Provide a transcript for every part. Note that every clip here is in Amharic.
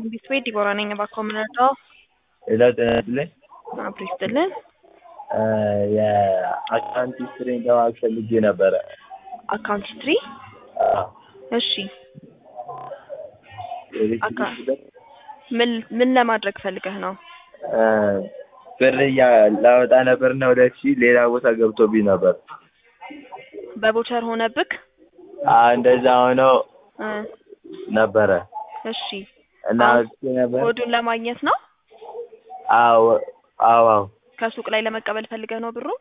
ቤት ቤት ዲቦራ ነኝ። እባክዎ ምን ልርዳዎ? ሌላ ጤና ይስጥልኝ። አብሮ ይስጥልን። የአካውንት ሂስትሪን ለማወቅ ፈልጌ ነበረ። አካውንት ሂስትሪ? አዎ። እሺ የቤት አካ- ሂስትሪ ምን ምን ለማድረግ ፈልገህ ነው? እ ብር እያ- ላወጣ ነበርና ሁለት ሺህ ሌላ ቦታ ገብቶብኝ ነበር። በቦቸር ሆነብክ? አዎ እንደዛ ሆኖ እ ነበረ እሺ እና አሁን አውጥቼ ነበር። ኮዱን ለማግኘት ነው? አዎ አዎ አዎ ከሱቅ ላይ ለመቀበል ፈልገህ ነው ብሩ?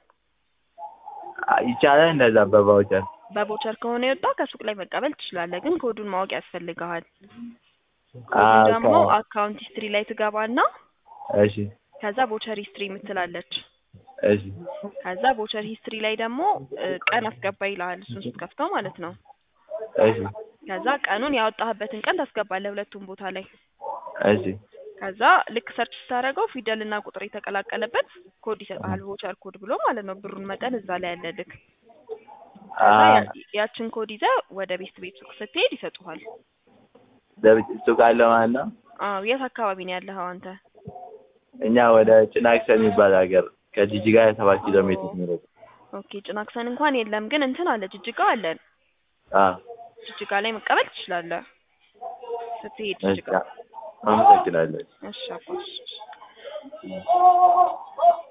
ይቻላል እንደዛ በቫውቸር በቦቸር ከሆነ የወጣው ከሱቅ ላይ መቀበል ትችላለህ፣ ግን ኮዱን ማወቅ ያስፈልግሃል። ኮዱ አዎ፣ ደግሞ ከ- አካውንት ሂስትሪ ላይ ትገባና እሺ ከዛ ቦቸር ሂስትሪ የምትላለች እሺ ከዛ ቦቸር ሂስትሪ ላይ ደግሞ እ ቀን አስገባ ይልሃል። እሱን ስትከፍተው ማለት ነው። እሺ ከዛ ቀኑን ያወጣህበትን ቀን ታስገባለህ ሁለቱም ቦታ ላይ። እሺ ከዛ ልክ ሰርች ስታደርገው ፊደልና ቁጥር የተቀላቀለበት ኮድ ይሰጥሃል። ቮቸር ኮድ ብሎ ማለት ነው። ብሩን መጠን እዛ ላይ ያለልክ። ከዛ አ ያ- ያችን ኮድ ይዘህ ወደ ቤት ቤት ሱቅ ስትሄድ ይሰጡሃል። ለብቻ ሱቅ አለ ማለት ነው። አዎ የት አካባቢ ነው ያለኸው አንተ? እኛ ወደ ጭናክሰን የሚባል ሀገር ከጂጂጋ ሰባት ኪሎ ሜትር ነው። ኦኬ ጭናክሰን እንኳን የለም፣ ግን እንትን አለ ጅጅጋ አለን። አዎ ጅጅጋ ላይ መቀበል ትችላለህ ስትሄድ እሺ ጅጅጋ። አመሰግናለሁ። እሺ አባሽ